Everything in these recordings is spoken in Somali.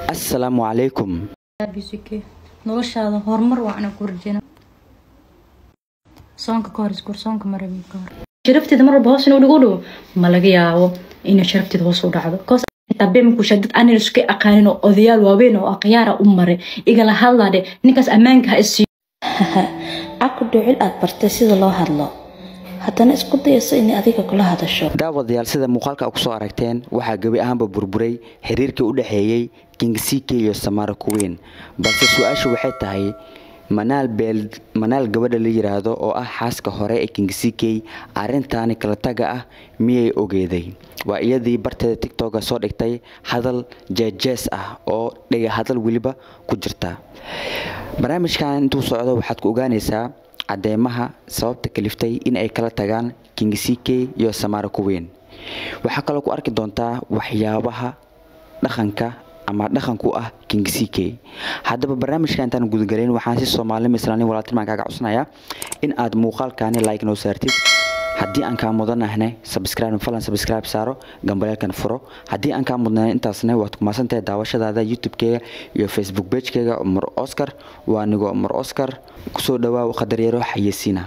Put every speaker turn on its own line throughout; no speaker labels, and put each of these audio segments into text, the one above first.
assalaamu calaykum
bisike noloshaada horumar waana ku rajeyna soonka ka hor iskur soonka marabi ka hor sharafteeda mar walba hoos inuu dhigu dhow ma laga yaabo inay sharafteeda hoos u dhacdo koos tabeemkusha dad aanan iska aqaanin oo odayaal waaweyn oo akhyaara u maray igala hadlaadhe ninkaas ammaanka ha isiiyo
aku dhucil aad bartay sida loo hadlo haddana isku dayayso inay adiga kula hadasho
daawadayaal sida muuqaalka kusoo aragteen waxaa gebi ahaanba burburay xiriirkii u dhexeeyey kingisike iyo samaara kuweyn balse su-aashu waxay tahay manaal beel manaal gabadha la yiraahdo oo ah xaaska hore ee kingisikey arrintaani kala taga ah miyay ogeeday waa iyadii barteeda tictoka soo dhigtay hadal jeejees ah oo dhiga hadal weliba ku jirta barnaamijkan intuu socdo waxaad ku ogaanaysaa cadeymaha sababta kaliftay in ay kala tagaan kingisike iyo samaara kuweyn waxaa kaloo ku arki doontaa waxyaabaha dhaqanka ama dhaqanku ah kingisike haddaba barnaamijka intaan gudagalayn waxaan si soomaalnimo islaamnimo walaaltinmaan kaaga codsanayaa in aad muuqaalkaani like noo saartid haddii aan kaa mudanahne subscribe falan subscribe saaro gambaleelkan furo haddii aan kaa mudnay intaasne waad ku maasantahay daawashadaada youtube-keyga iyo facebook page-keyga umar oscar waa nigo umar oscar kusoo dhawaa qadaryaro xayeysiina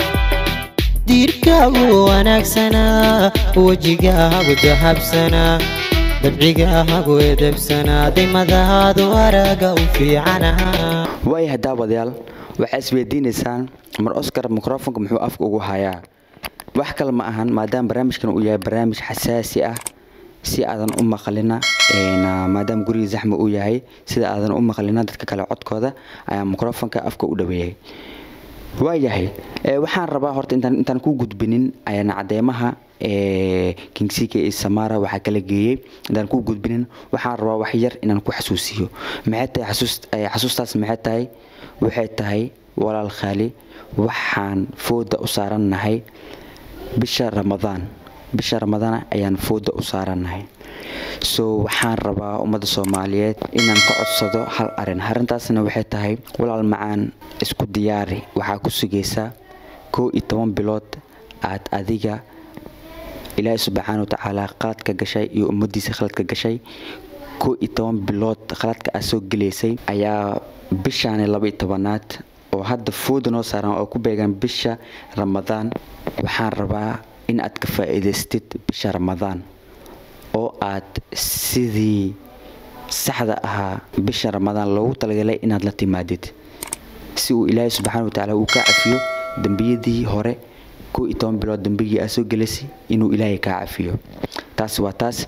diirkaagu wanaagsanaa wejigaagu dahabsanaa dabcigaagu edebsanaa dimadaadu araga u fiicanaa
waayahay daawadayaal waxaa isweydiinaysaan umar oscar microfonka muxuu afka ugu hayaa wax kale ma ahan maadaama barnaamijkan uu yahay barnaamij xasaasi ah si aadan u maqlina maadaama guriga zaxma uu yahay sida aadan u maqlina dadka kale codkooda ayaa microfonka afka u dhaweeyay waayahay waxaan rabaa horta intaan intaan ku gudbinin ayaan cadeymaha kingsika iyo samara waxaa kala geeyey intaan ku gudbinin waxaan rabaa wax yar inaan ku xasuusiyo maxay tahay xasuus xasuustaas maxay tahay waxay tahay walaal khaali waxaan fooda u saarannahay bisha ramadaan bisha ramadaan ayaan fooda u saarannahay so waxaan rabaa ummadda soomaaliyeed inaan ka codsado hal arin arrintaasna waxay tahay walaal macaan isku diyaari waxaa ku sugaysaa koo iyo toban bilood aad adiga ilaahi subxaana wa tacaala qaladka gashay iyo ummaddiisa khaladka gashay koo iyo toban bilood khaladka aad soo gelaysay ayaa bishaani laba iyo tobanaad oo hadda fooda noo saaran oo ku beegan bisha ramadaan waxaan rabaa in aad ka faa'iidaystid bisha ramadaan oo aad sidii saxda ahaa bisha ramadaan loogu talagalay inaad la timaadid si uu ilaahay subxaana watacaala uu kaa cafiyo dembiyadii hore koo iyo toban bilood dembigii aad soo gelaysay inuu ilaahay kaa cafiyo taas waa taas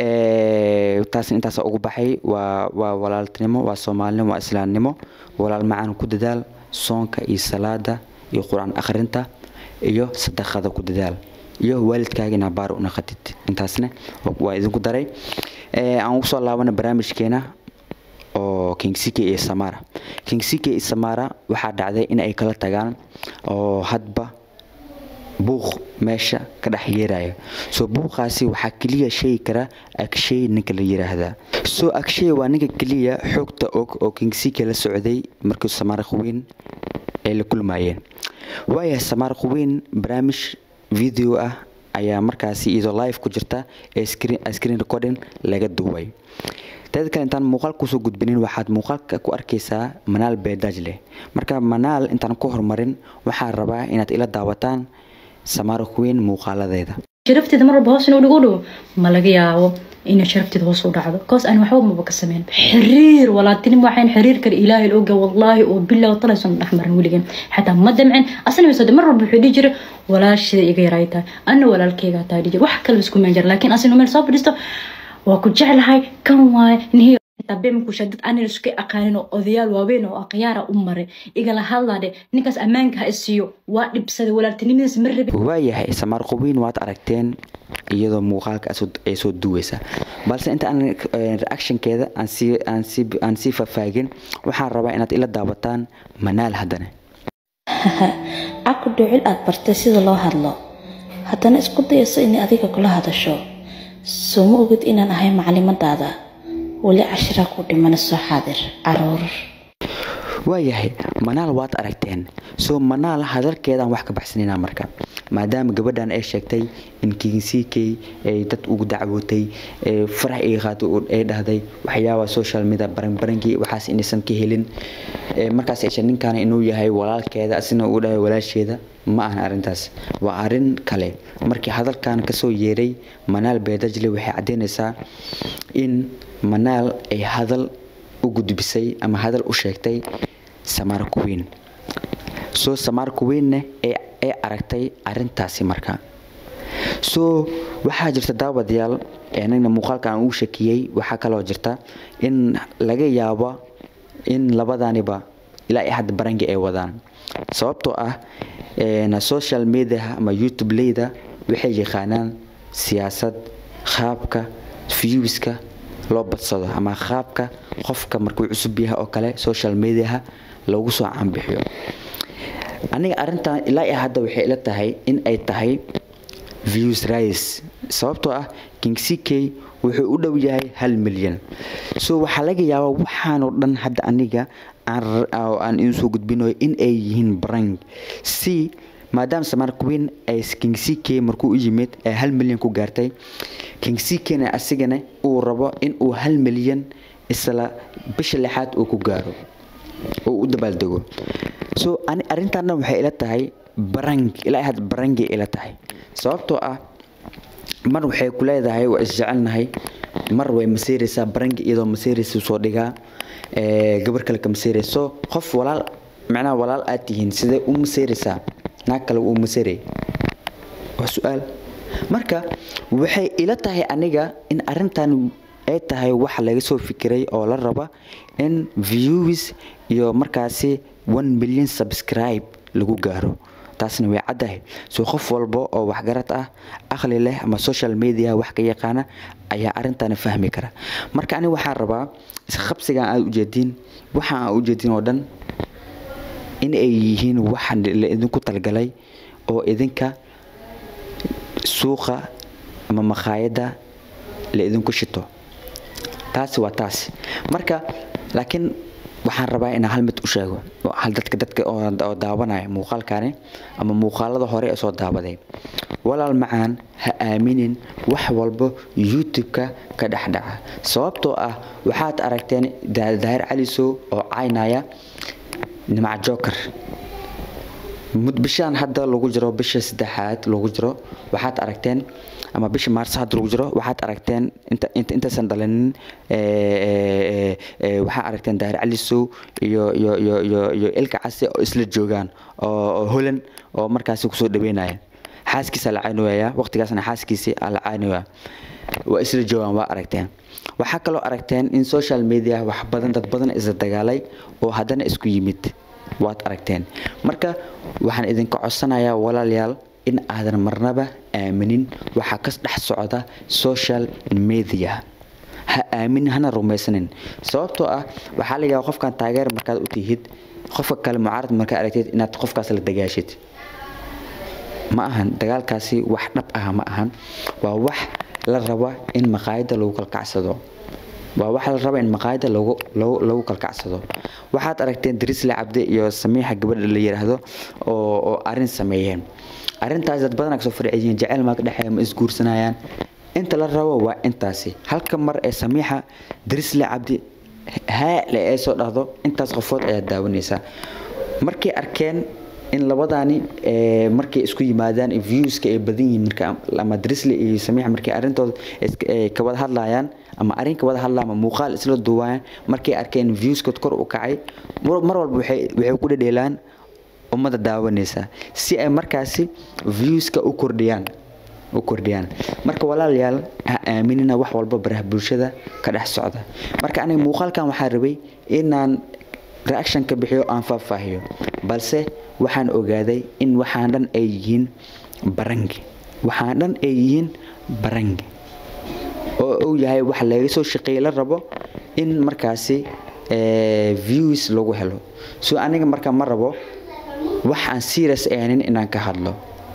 taas intaas ugu baxay waa waa walaaltinimo waa soomaalinimo waa islaamnimo walaal macaan ku dadaal soonka iyo salaada iyo qur-aan akhrinta iyo sadaqada ku dadaal iyo waalidkaaga inaa baar u naqatid intaasne waa idinku daray aan usoo laabana barnaamijkeena oo kingsike iyo samara kingsike iyo samara waxaa dhacday in ay kala tagaan oo hadba buuq meesha ka dhex yeeraya soo buuqaasi waxaa keliya sheegi kara agshay ninka la yiraahdaa soo agshay waa ninka keliya xoogta og oo kingsike la socday markii samara quweyn ay la kulmayeen waayahay samara quweyn barnaamij video ah ayaa markaasi iyadoo live ku jirta ee screen recording laga duubay teeda kale intaan muuqaalka kusoo gudbinin waxaad muuqaalka ku arkaysaa manaal beedaaj leh marka manaal intaan ku horumarin waxaan rabaa inaad ila daawataan samara queen muuqaaladeeda
sharafteeda mar walba hoos inuu dhigu dhow ma laga yaabo inay sharafteeda hoos u dhacdo koos aan waxba maba ka sameyn xiriir walaaltinimo waxayn xiriir kale ilaahay oga wallaahi oo bilow talaysan dhex marin weligan xataa ma damcin asna masoo mar walba wuxuu dhihi jiray walaashida iga yaray tahay anna walaalkeyga tahay dhihi wax kale isku meen jira laakiin asina meel soo fadhiisto waa ku jeclahay kan waay nihi tabeemkusha dad aanan iska aqaanin oo odayaal waaweyn oo akhyaara u maray igala hadlaadhe ninkaas ammaanka ha isiiyo waa dhibsaday walaaltinimadiis ma rabi
waayahay samaar qubiin waad aragteen iyadoo muuqaalka ay soo duwaysa balse inta aan reactionkeeda aan sii faahfaagin waxaan rabaa inaad ila daawataan manaal haddana
aku dhucil aad bartay sida loo hadlo haddana isku dayayso inay adiga kula hadasho soo ma ogid inaan ahay maclimadaada weli cashira ku dhimana soo xaadir caruur
waayahay manaal waad aragteen soo manaal hadalkeedaan wax ka baxsanayna marka maadaama gabadhan ay sheegtay in kinsikey ay dad ugu dacwootay farax iga qaatay ay dhahday waxyaaba social media baranbarankii waxaas inaysan ka helin markaas ay ninkan inuu yahay walaalkeeda asina uu dhahay walaasheeda ma ahan arrintaas waa arrin kale markii hadalkan kasoo yeeray manaal beedajle waxay caddeynaysaa in manaal ay hadal u gudbisay ama hadal u sheegtay samaar kuweyn soo samaar kuweynna ay aragtay arrintaasi marka soo waxaa jirta daawadayaal anagna muuqaalka aan uu shakiyey waxaa kaloo jirta in laga yaabo in labadaniba ilaa i hadda barangi ay wadaan sababtoo ah social mediaha ama youtube leyda waxay yaqaanaan siyaasad qaabka viewska loo badsado ama qaabka qofka markuu cusub yahay oo kale social mediaha loogu soo caanbixiyo aniga arrintan ilaa i hadda waxay ila tahay in ay tahay views rise sababtoo ah king ck wuxuu u dhow yahay hal milyan so waxaa laga yaabaa waxaanoo dhan hadda aniga aan idiin soo gudbinayo in ay yihiin brang si maadaama samar queen ay king ck markuu u yimid ay hal milyan ku gaartay king ckna asigana uu rabo in uu hal milyan isla bisha lixaad uu ku gaaro oo u dabaaldego so arrintan dhan waxay ila tahay barang ilaa had barangay ila tahay sababtoo ah mar waxay ku leedahay waa isjecelnahay mar way maseeraysaa barangi iyadoo maseeraysa soo dhigaa gabar kale ka maseeraysa so qof walaal macnaha walaal aad tihiin sidee u maseeraysaa naag kale uu maseeray waa su-aal marka waxay ila tahay aniga in arrintan ay tahay wax laga soo fikiray oo la raba in views iyo markaasi one million subscribe lagu gaaro taasna way caddahay soo qof walba oo waxgarad ah aqli leh ama social media wax ka yaqaana ayaa arrintan fahmi kara marka aniga waxaan rabaa isqabsigan aad ujeediin waxa aan ujeedin oo dhan in ay yihiin waxa la idinku talgalay oo idinka suuqa ama makhaayadda la idinku shito taasi waa taasi marka laakiin waxaan rabaa inaan hal mid u sheego hal dadka dadka oo daawanaya muuqaalkani ama muuqaalada hore ee soo daawaday walaal macaan ha aaminin wax walba youtube-ka ka dhexdhaca sababtoo ah waxaad aragteen daahir calisow oo caynaya nimac joker bishaan hadda lagu jiro bisha saddexaad lagu jiro waxaad aragteen ama bisha maarso hadda lagu jiro waxaad aragteen intaysan dhalinin waxaa aragteen daahir calisow iyo iyo iyo iyo iyo ilka case oo isla joogaan oo holan oo markaasi kusoo dhaweynaya xaaskiisa la caynooyaya waqtigaasna xaaskiisi la caynooya waa isla joogaan waa aragteen waxaa kaloo aragteen in social media wax badan dad badan isla dagaalay oo haddana isku yimid waad aragteen marka waxaan idinka codsanayaa walaalayaal in aadan marnaba aaminin waxaa ka dhex socda social media ha aaminin hana rumaysanin sababtoo ah waxaa laga yaaba qofkan taageer markaad u tihid qofka kale mucaarad markaa aragtid inaad qofkaas la dagaashid ma ahan dagaalkaasi wax dhab ah ma ahan waa wax la raba in maqaayadda lagu kalkacsado waa waxa la raba in maqaayadda lagu lagu lagu kalkacsado waxaad aragteen darisle cabdi iyo samiixa gabadha la yiraahdo oo oo arrin sameeyeen arrintaas dad badan kasoo farciyeen jaceyl maa ka dhexeeya ma isguursanayaan inta la rabo waa intaasi halka mar ee samiixa darisle cabdi haale ee soo dhahdo intaas qofood ayaa daawanaysaa markay arkeen in labadaani markay isku yimaadaan viewska ay badan yihiin marka ama drisle iyo samiixa markay arrintooda ka wada hadlayaan ama arrin ka wada hadlaa ama muuqaal isla duwayaan markay arkeen viewskood kor u kacay mar walba waxay waxay ku dhedheelaan ummadda daawanaysa si ay markaasi viewska u kordhiyaan u kordhiyaan marka walaalayaal ha aaminina wax walba baraha bulshada ka dhex socda marka aniga muuqaalkan waxaa rabay inaan reaction ka bixiyo aan faahfaahiyo balse waxaan ogaaday in waxaan dhan ay yihiin barangi waxaan dhan ay yihiin barangi oo uu yahay wax laga soo shaqeeye la rabo in markaasi views lagu helo so aniga marka ma rabo wax aan serious ahaynin inaan ka hadlo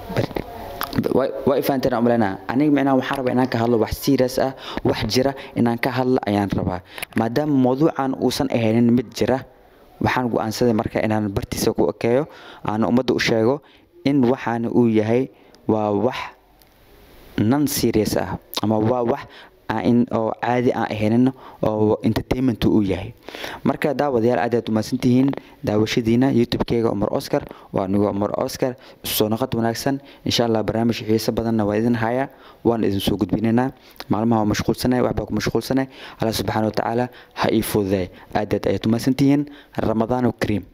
waa ifaanteen umaleynaa aniga micnaha waxaan rabaa inaan ka hadlo wax serious ah wax jira inaan ka hadlo ayaan rabaa maadaama mawduucan uusan ahaynin mid jira waxaan go-aansaday marka inaan bartiisa ku ekeeyo aan ummadda u sheego in waxaana uu yahay waa wax non serious ah ama waa wax in oo caadi aan ahaynin oo entertainment uu yahay marka daawadayaal aad aad umahadsantihiin daawashadiina youtube-keyga umar oscar waa anigo umar oscar soo noqod wanaagsan insha allah barnaamij xiiso badanna waa idin haya waan idin soo gudbinaynaa maalmaha waa mashquulsanay waxbaa ku mashquulsanay allah subxaana watacaala ha ii fududay aad aad ayaad umahadsantihiin ramadaanu kariim